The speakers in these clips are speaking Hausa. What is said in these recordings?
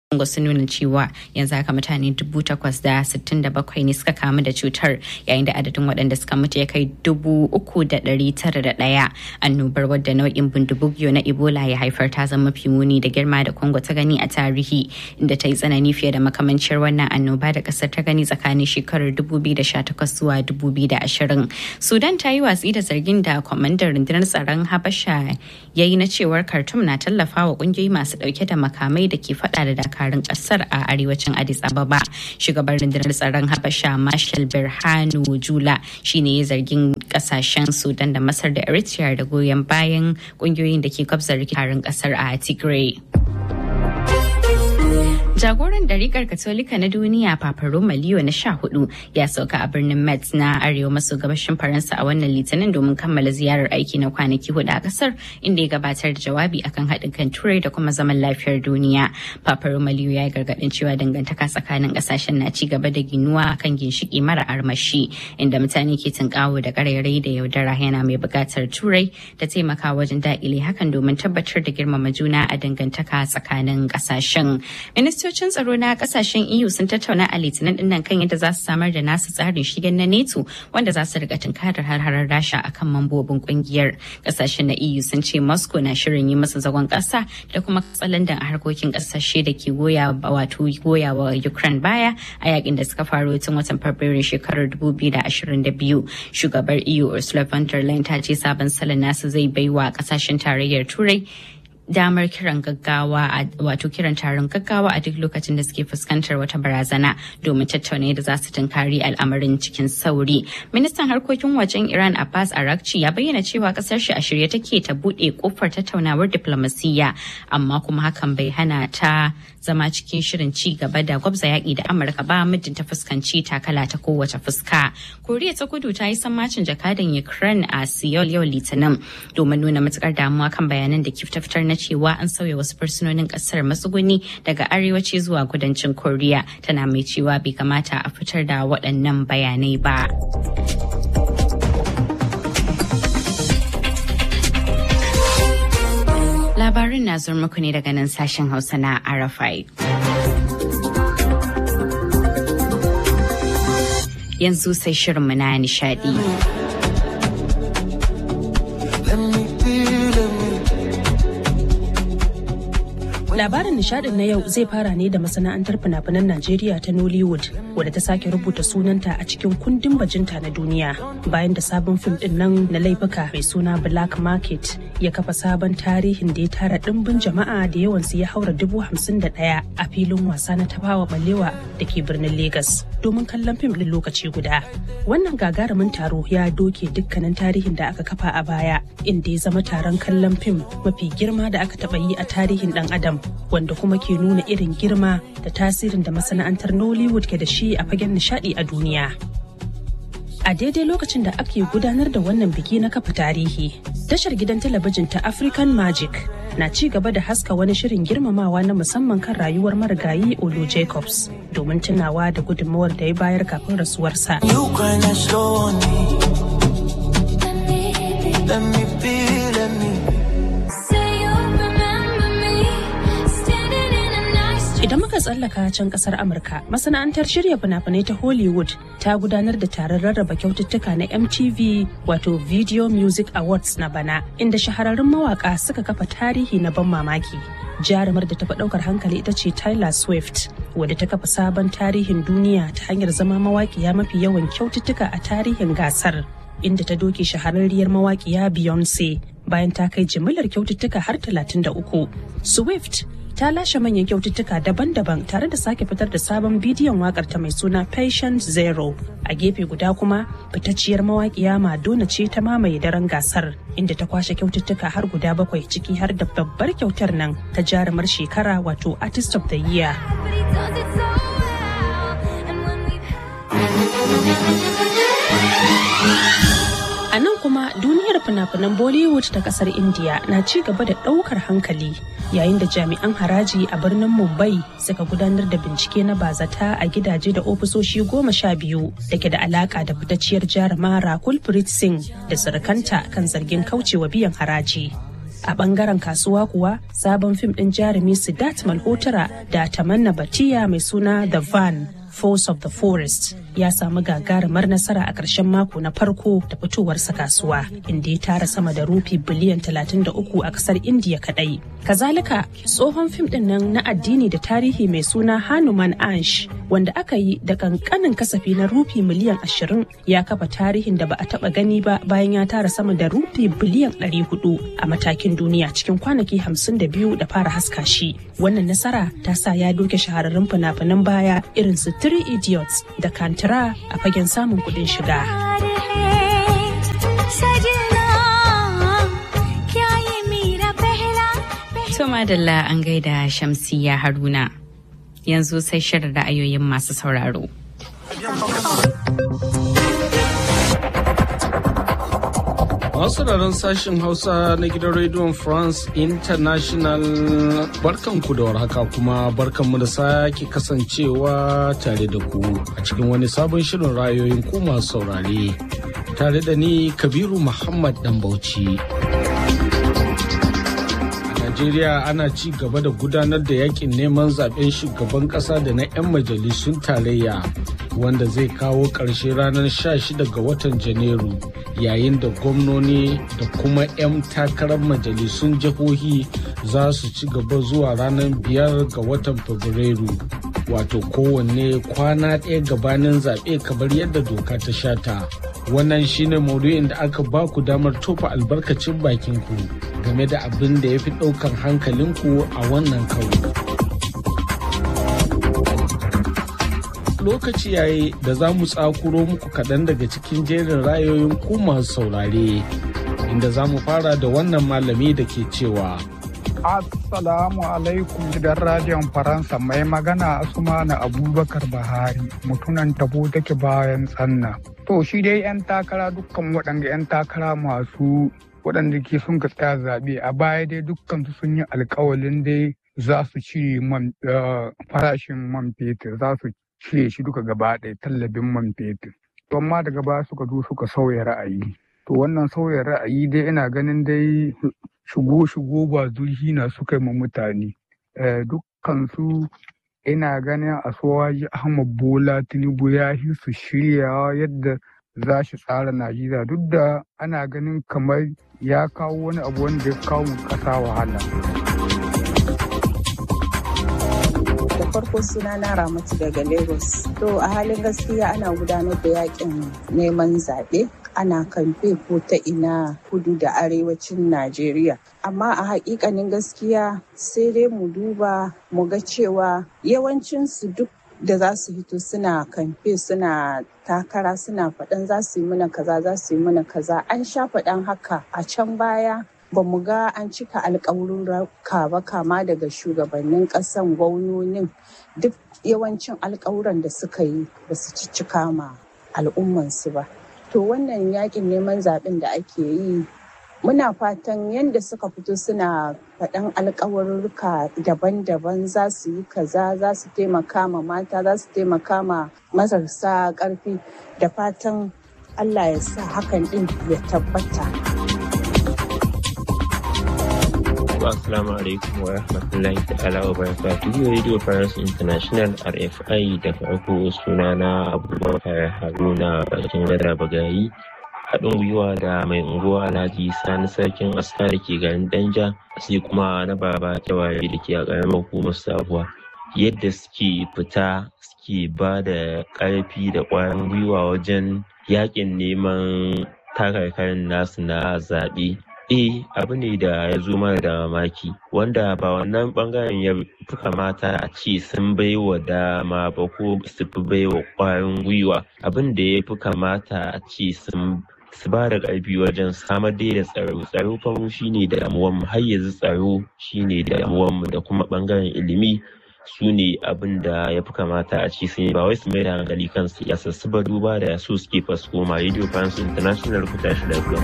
Congo sun nuna cewa yanzu haka mutane dubu takwas da sittin da bakwai ne suka kamu da cutar yayin da adadin waɗanda suka mutu ya kai dubu uku da ɗari tara da ɗaya annobar wadda nau'in bindibugiyo na ebola ya haifar ta zama mafi muni da girma da congo ta gani a tarihi inda ta yi tsanani fiye da makamancin wannan annoba da ƙasar ta gani tsakanin shekarar 2018 zuwa 2020 sudan ta yi watsi da zargin da kwamandan rundunar tsaron habasha ya yi na cewar khartoum na tallafa wa ƙungiyoyi masu ɗauke da makamai da ke faɗa da dakarun ƙasar a arewacin addis ababa shugaban rundunar tsaron habasha marshal birhanu jula shine ya zargin ƙasashen sudan da masar da eritrea da goyon bayan ƙungiyoyin da ke kwabzar rikitarin ƙasar a tigray Jagoran ɗarikar Katolika na duniya Papa Roma Leo na sha hudu ya sauka a birnin Metz na arewa maso gabashin Faransa a wannan litinin domin kammala ziyarar aiki na kwanaki hudu a kasar inda ya gabatar da jawabi akan haɗin kan turai da kuma zaman lafiyar duniya. Papa Roma Leo ya yi gargaɗin cewa dangantaka tsakanin ƙasashen na ci gaba da ginuwa akan ginshiki mara armashi inda mutane ke tunkawo da ƙarairayi da yaudara yana mai buƙatar turai da taimaka wajen daƙile hakan domin tabbatar da girmama juna a dangantaka tsakanin ƙasashen. Ministan ministocin tsaro na kasashen EU sun tattauna a litinin dinnan kan yadda za su samar da nasu tsarin shigen na NATO wanda za su riga tunkarar har-harar Rasha akan mambobin kungiyar. Kasashen na EU sun ce Moscow na shirin yi masa zagon kasa da kuma katsalandan a harkokin kasashe da ke goya wato goya wa Ukraine baya a yakin da suka faru tun watan Fabrairu shekarar 2022. Shugabar EU Ursula von der Leyen ta ce sabon salon nasu zai baiwa kasashen tarayyar Turai damar kiran gaggawa wato kiran taron gaggawa a duk lokacin da suke fuskantar wata barazana domin tattauna da za su tunkari al'amarin cikin sauri. Ministan harkokin wajen Iran Abbas Arakci ya bayyana cewa kasar shi a shirye take ta bude kofar tattaunawar diplomasiyya amma kuma hakan bai hana ta zama cikin shirin ci gaba da gwabza yaƙi da Amurka ba muddin ta fuskanci takala ta kowace fuska. Koriya ta kudu ta yi sammacin jakadan Ukraine a Seoul yau Litinin domin nuna matukar damuwa kan bayanan da kif ta fitar na cewa an sauya wasu fursunonin kasar matsuguni daga arewaci zuwa kudancin koriya tana mai cewa bai kamata a fitar da waɗannan bayanai ba labarin na zuwa muku ne daga nan sashen hausa na arafai yanzu sai shirinmu na nishadi. Labarin nishadin na yau zai fara ne da masana'antar fina-finan Najeriya ta Nollywood wadda ta sake rubuta sunanta a cikin kundin bajinta na duniya bayan da sabon fim din nan na laifuka mai suna Black Market ya kafa sabon tarihin da ya tara dimbin jama'a da yawansu ya haura dubu hamsin da ɗaya a filin wasa na tafawa balewa da ke birnin Legas domin kallon fim din lokaci guda. Wannan gagarumin taro ya doke dukkanin tarihin da aka kafa a baya inda ya zama taron kallon fim mafi girma da aka taɓa yi a tarihin ɗan adam wanda kuma ke nuna irin girma da tasirin da masana'antar Nollywood ke da shi a fagen nishadi a duniya. A daidai lokacin da ake gudanar da wannan biki na kafa tarihi, tashar gidan talabijin ta African Magic na ci gaba da haska wani shirin girmamawa na musamman kan rayuwar marigayi Olu Jacobs domin tunawa da gudunmawar da ya bayar kafin rasuwarsa. Idan muka tsallaka can kasar Amurka, masana'antar shirya fina-finai ta Hollywood ta gudanar da taron rarraba kyaututtuka na MTV wato Video Music Awards na bana, inda shahararrun mawaka suka kafa tarihi na ban mamaki. Jarumar da tafi ɗaukar hankali ita ce Tyler Swift, wadda ta kafa sabon tarihin duniya ta hanyar zama mawaƙiya mafi yawan kyaututtuka a tarihin gasar. Inda ta doke shahararriyar mawaƙiya Beyonce bayan ta kai jimillar kyaututtuka har 33. Swift ta lashe manyan kyaututtuka daban-daban tare da sake fitar da sabon bidiyon wakar ta mai suna Patient Zero. A gefe guda kuma fitacciyar mawaƙiya Madonna ce ta mamaye daren gasar inda ta kwashe kyaututtuka har guda bakwai ciki har da babbar kyautar nan ta jarumar shekara wato Artist of the Year. A nan kuma duniyar fina-finan Bollywood ta kasar India na ci gaba da ɗaukar hankali yayin da jami'an haraji a birnin Mumbai suka gudanar da bincike na bazata a gidaje da ofisoshi goma sha biyu da ke da alaka da fitacciyar jaruma Rakul Preet Singh da surukanta kan zargin kaucewa biyan haraji. A bangaren kasuwa kuwa sabon fim ɗin jarumi Siddharth Malhotra da Tamanna Batiya mai suna The Van Force of the Forest ya samu gagarumar nasara a ƙarshen mako na farko da fitowarsa kasuwa inda ya tara sama da rufi biliyan 33 a ƙasar Indiya kaɗai. Kazalika tsohon fim ɗin nan na addini da tarihi mai suna Hanuman Ansh wanda aka yi da kankanin kasafi na rufi miliyan 20 ya kafa tarihin da ba a taɓa gani ba bayan ya tara sama da rufi biliyan 400 a matakin duniya cikin kwanaki 52 da fara haska shi. Wannan nasara ta sa ya doke shahararrun fina-finan baya irin su Three Idiots da Kantara a fagen samun kuɗin shiga. To madalla an gaida Shamsiya Haruna. Yanzu sai shirin ra'ayoyin masu sauraro. Masu sauraron sashen Hausa na gidan rediyon France International barkanku da warhaka kuma barkanmu da sake kasancewa tare da ku a cikin wani sabon shirin rayoyin ku masu saurare tare da ni Kabiru Muhammad Dan Bauchi. Najeriya ana ci gaba da gudanar da yakin neman zaben shugaban kasa da na 'yan majalisun tarayya wanda zai kawo ƙarshe ranar 16 ga watan Janairu yayin da gwamnoni da kuma 'yan takarar majalisun jihohi za su ci gaba zuwa ranar 5 ga watan Fabrairu. Wato kowanne kwana ɗaya gabanin zaɓe kamar yadda doka ta shata. Wannan shine maudu'in da aka ba ku damar tofa albarkacin bakinku game da abin da ya fi ɗaukan hankalinku a wannan karo. Lokaci yayi da za mu tsakuro muku kaɗan daga cikin jerin rayoyin ku masu saurare, inda za mu fara da wannan malami da ke cewa. Assalamu alaikum gidan radiyon Faransa mai magana Asumana Abubakar Bahari mutunan tabo take bayan tsanna. To shi dai 'yan takara dukkan waɗanda 'yan takara masu waɗanda ke sun ka tsaya zaɓe a baya dai dukkan su sun yi alkawalin dai za su cire farashin man fetur za su cire shi duka gaba ɗaya tallabin man fetur. To amma daga baya suka zo suka sauya ra'ayi. To wannan sauya ra'ayi dai ina ganin dai shigo-shigo ba zurfi na suka yi ma mutane. Dukkan su ina ganin asuwaji Ahmad Bola Tinubu ya yi su shiryawa yadda za shi tsara Najeriya duk da ana ganin kamar ya kawo wani abu wanda ya kawo ƙasa wahala. da farko suna na ramatu daga lagos to a halin gaskiya ana gudanar da yakin neman zaɓe ana kamfe ko ta ina kudu da arewacin najeriya amma a hakikanin gaskiya sai dai mu duba mu ga cewa yawancinsu duk da za su hito suna kamfe suna takara suna faɗan za su yi mana kaza za su yi mana kaza an sha faɗan haka a can baya ba mu ga an cika alƙawurruka ba kama daga shugabannin ƙasan gwamnonin duk yawancin alƙawuran da suka yi ba su cika ma al'ummansu ba to wannan yakin neman zaɓen da ake yi muna fatan yadda suka fito suna faɗan alkawarurruka daban-daban za su yi kaza za su taimaka ma mata za su taimaka ma marasa ƙarfi da fatan allah ya sa hakan ɗin ya tabbata Assalamu alaikum wa rahmatullahi ta'ala wa barakatuhu Radio France International RFI da farko sunana Abubakar Haruna bakin gada bagayi haɗin gwiwa da mai unguwa alhaji sani sarkin aska da ke garin danja sai kuma na baba kyawaye da ke a ƙaramar hukumar sabuwa yadda suke fita suke ba da ƙarfi da ƙwarin gwiwa wajen yaƙin neman takarkarin nasu na zaɓe eh abu ne da ya zo mana da mamaki wanda ba wannan bangaren ya fi kamata a ce sun bai wa dama ba ko su fi bai wa ƙwarin gwiwa abin da ya fi kamata a ce sun su ba da ƙarfi wajen samar dai da tsaro tsaro faru shine damuwan mu har yanzu tsaro shine damuwan mu da kuma ɓangaren ilimi su ne abin da ya fi kamata a ci sun ba wai su mai da hankali kan siyasa su ba duba da su suke fasko ma radio france international ku tashi lafiya.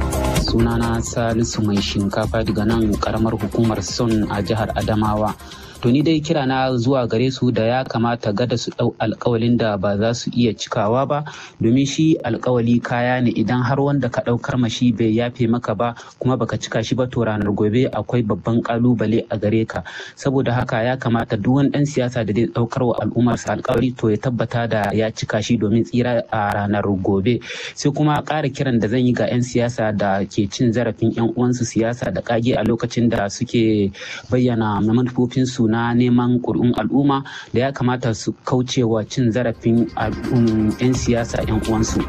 sunana salisu mai shinkafa daga nan karamar hukumar son a jihar adamawa to ni dai kira na zuwa gare su da ya kamata gada su ɗau alkawalin da ba za su iya cikawa ba domin shi alkawali kaya ne idan har wanda ka ɗaukar mashi bai yafe maka ba kuma baka cika shi ba to ranar gobe akwai babban kalubale a gare ka saboda haka ya kamata duk wani ɗan siyasa da zai ɗaukar wa al'ummarsa alkawari to ya tabbata da ya cika shi domin tsira a ranar gobe sai kuma ƙara kiran da zan yi ga 'yan siyasa da ke cin zarafin 'yan uwansu siyasa da kage a lokacin da suke bayyana manufofinsu na neman ƙuri'un al'umma da ya kamata su kaucewa cin zarafin 'yan siyasa 'yan uwansu.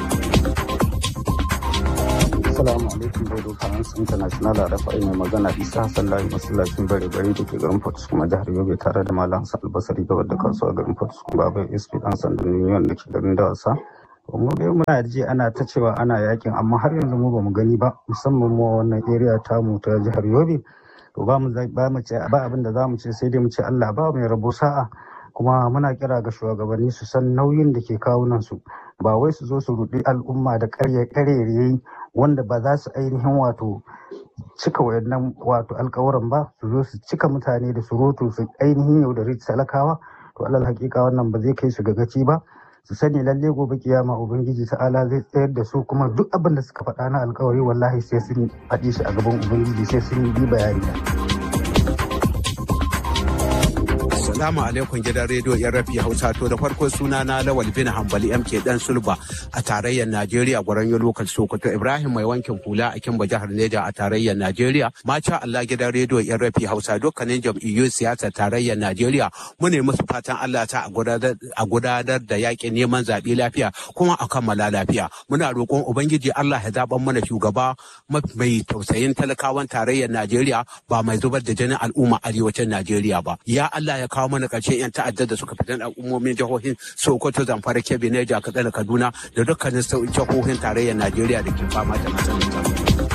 Assalamu alaikum Radio France International da rafa mai magana Isa Hassan Lahi masallacin bare bare da ke garin Port kuma jihar Yobe tare da Malam Hassan Albasari gabar da kasuwa garin Port kuma Babai SP dan sandan Union da ke garin Dawasa. mu dai muna ji ana ta cewa ana yakin amma har yanzu mu bamu gani ba musamman mu wannan area tamu ta jihar Yobe to ba mu ba mu ce ba abin da zamu ce sai dai mu ce Allah ba mai rabo sa'a kuma muna kira ga shugabanni su san nauyin da ke kawunan su ba wai su zo su rudi al'umma da karye karerayi wanda ba za su ainihin wato cika wayannan wato alkawuran ba su zo su cika mutane da surutu su ainihin yaudari talakawa to alal hakika wannan ba zai kai su ga gaci ba su sani lalle gobe kiyama ubangiji ta'ala zai tsayar da su kuma duk abin da suka faɗa na alkawari wallahi sai sun faɗi shi a gaban ubangiji sai sun yi bayani Assalamu alaikum gidan rediyo yan rafi Hausa to da farko suna na Lawal bin Hambali MK dan Sulba a tarayyar Najeriya gwaran yo lokal Sokoto Ibrahim mai wankin hula a Kimba jihar Neja a tarayyar Najeriya Macha Allah gidan rediyo yan rafi Hausa dukkanin jam'iyyun siyasa tarayyar Najeriya mu ne musu fatan Allah ta a gudanar da yakin neman zaɓe lafiya kuma a kammala lafiya muna roƙon ubangiji Allah ya zaɓan mana shugaba mai tausayin talakawan tarayyar Najeriya ba mai zubar da jinin al'umma arewacin Najeriya ba ya Allah ya kawo mana ƙarshen 'yan ta'addar da suka fitan al'ummomin jihohin Sokoto, Zamfara, Kebbi, Neja, Katsina, Kaduna da dukkanin jihohin tarayyar Najeriya da ke fama da matsalar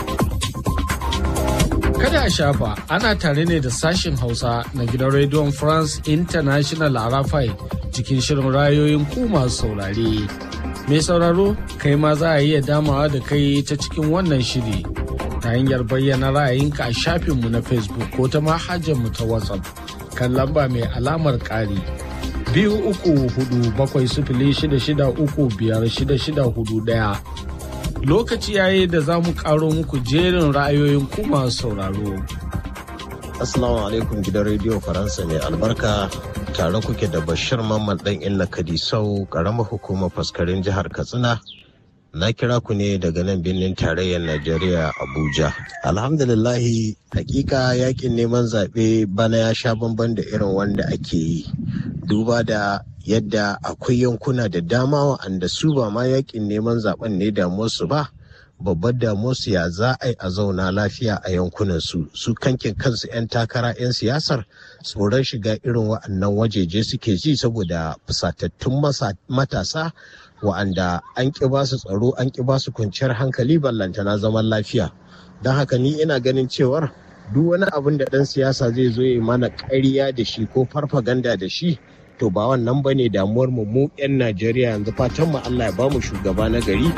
Kada a shafa ana tare ne da sashen Hausa na gidan rediyon France International Arafai cikin shirin rayoyin ku masu saurare. Mai sauraro, kai ma za a iya damawa da kai ta cikin wannan shiri ta hanyar bayyana ra'ayinka a shafinmu na Facebook ko ta mu ta WhatsApp. kan lamba mai alamar ƙari biyu uku hudu bakwai sifili shida shida uku biyar shida shida hudu ɗaya. Lokaci yayi da za mu ƙaro muku jerin ra'ayoyin ku masu sauraro. Assalamu alaikum gidan rediyo Faransa mai albarka tare kuke da Bashir Mamman ɗan Illa Kadisau ƙaramar hukumar faskarin jihar Katsina. Na kira ku ne daga nan birnin tarayyar Najeriya Abuja. Alhamdulillahi hakika yakin neman zaɓe bana ya sha bamban da irin wanda ake yi. Duba da yadda akwai yankuna da dama wa'anda su ba ma yakin neman zaɓen ne damuwarsu ba. Babbar damuwarsu ya za a yi a zauna lafiya a yankunan su su kankin kansu 'yan takara 'yan siyasar tsoron shiga irin wa'annan wajeje suke ji saboda fusatattun matasa wa'anda an ƙi ba su tsaro an ƙi ba su kwanciyar hankali ballantana zaman lafiya don haka ni ina ganin cewar duk wani abin da ɗan siyasa zai zo ya mana ƙarya da shi ko farfaganda da shi to ba wannan ba ne damuwar mu mu 'yan najeriya yanzu fatan mu allah ya ba mu shugaba na gari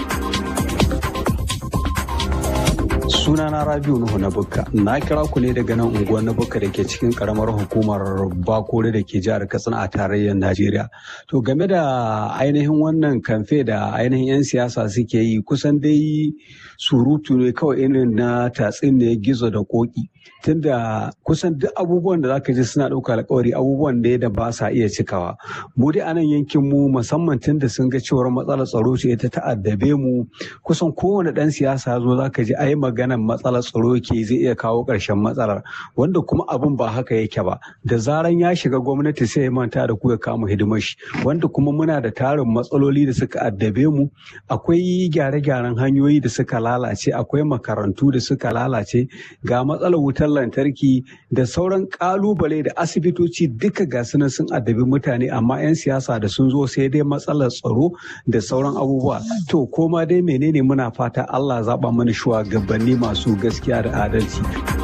sunana rabiu nuhu na bukka na kira ku ne daga nan unguwar na bukka da ke cikin karamar hukumar bakore da ke jihar katsina a tarayyar najeriya to game da ainihin wannan kamfe da ainihin 'yan siyasa suke yi kusan dai surutu ne kawai irin na tatsin ne gizo da koki tunda kusan duk abubuwan da zaka ji suna ɗauka alkawari abubuwan da da ba sa iya cikawa mu dai a nan yankin mu musamman tunda sun ga cewar matsalar tsaro ce ta ta'addabe mu kusan kowane ɗan siyasa zo zaka ji ai maganan matsalar tsaro ke zai iya kawo ƙarshen matsalar wanda kuma abin ba haka yake ba da zaran ya shiga gwamnati sai ya manta da ku ya kama hidimar shi wanda kuma muna da tarin matsaloli da suka addabe mu akwai gyare-gyaren hanyoyi da suka lalace akwai makarantu da suka lalace ga matsalar wutar lantarki da sauran kalubale da asibitoci duka ga sunan sun addabi mutane amma 'yan siyasa da sun zo sai dai matsalar tsaro da sauran abubuwa to koma dai menene muna fata Allah zaba mana shugabanni masu gaskiya da adalci.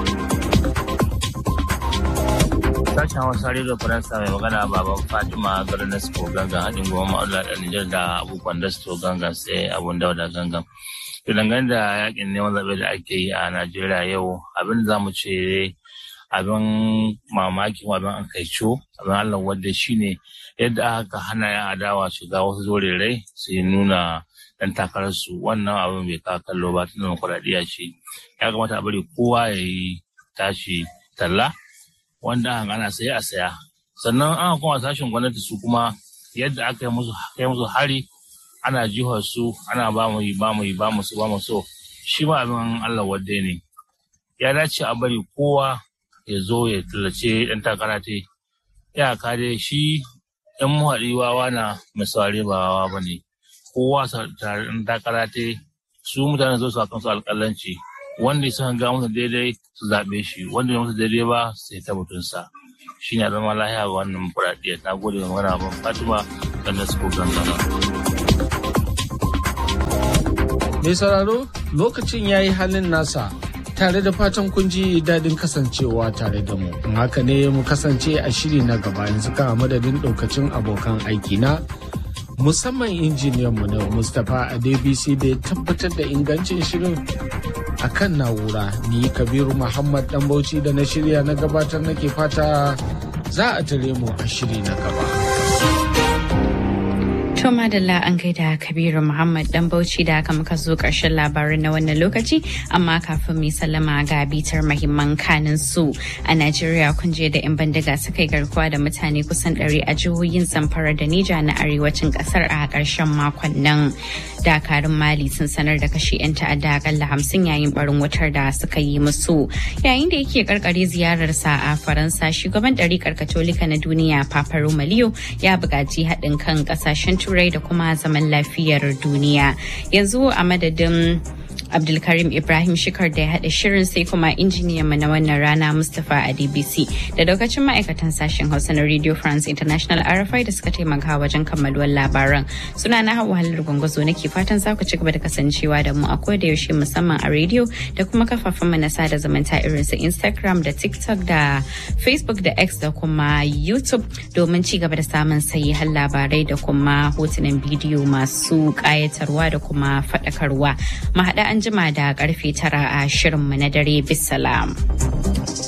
sashen hausa rediyo faransa mai magana baban fatima garin na suko gangan haɗin goma ma'aula da nijar da abubuwan da suko gangan sai abun dauda gangan to dangane da yakin neman zaɓe da ake yi a najeriya yau abin da za mu ce abin mamaki abin an kaico abin Allah wadda shine yadda aka hana ya adawa shiga wasu zorerai su nuna dan takararsu wannan abin bai kawo kallo ba tun demokuraɗiyya ce ya kamata a bari kowa ya yi tashi talla wanda aka ana saya a saya sannan an kuma sashen gwamnati su kuma yadda aka yi musu kai musu hari ana jihar su ana ba mu yi ba mu yi ba mu su ba mu so shi ma abin Allah wadda ne ya dace a bari kowa ya zo ya tallace ɗan takara ta ya kare shi ɗan muhaɗi wawa na misali ba wawa ba ne kowa ɗan takara ta su mutane zo su a kansu alƙalanci wanda ya ga musu daidai su zaɓe shi wanda ya musu daidai ba sai ta mutunsa shi ne zama lahiya ga wannan furaɗiyar na gode da magana ban fatima dan da su gangana. mai sauraro lokacin ya yi halin nasa tare da fatan kun ji daɗin kasancewa tare da mu. Haka ne mu kasance a shiri na gaba yanzu kan madadin ɗaukacin abokan aiki na musamman injiniyanmu na Mustapha Adebisi da ya tabbatar da ingancin shirin a kan na'ura ni Kabiru Muhammad ɗan Bauchi da na shirya na gabatar nake fata za a tare mu a shiri na gaba. To madalla an gaida Kabiru Muhammad dan Bauchi da aka muka zo ƙarshen labarin na wannan lokaci amma kafin mai sallama ga bitar mahimman kanin su a Najeriya kun je da 'yan bandiga suka yi garkuwa da mutane kusan ɗari a jihohin Zamfara da Nija na arewacin ƙasar a ƙarshen makon nan. Dakarun Mali sun sanar da kashe 'yan ta'adda akalla hamsin yayin barin wutar da suka yi musu. Yayin da yake karkare ziyararsa a Faransa shugaban ɗariƙar Katolika na duniya Papa Romaliyo ya buƙaci haɗin kan ƙasashen turai da kuma zaman lafiyar duniya yanzu a madadin abdulkarim ibrahim shikar da ya haɗa shirin sai kuma injiniyan mu na wannan rana mustapha a dbc da daukacin ma'aikatan sashen hausa na radio france international rfi da suka taimaka wajen kammaluwar labaran suna na hawa halar gwangwazo nake fatan za ku ci gaba da kasancewa da mu a da yaushe musamman a radio da kuma kafafen mu na sada zumunta irin su instagram da tiktok da facebook da x da kuma youtube domin ci gaba da samun sahihan labarai da kuma hotunan bidiyo masu ƙayatarwa da kuma faɗakarwa mu haɗa an jima da karfe tara a shirinmu na dare bisalam.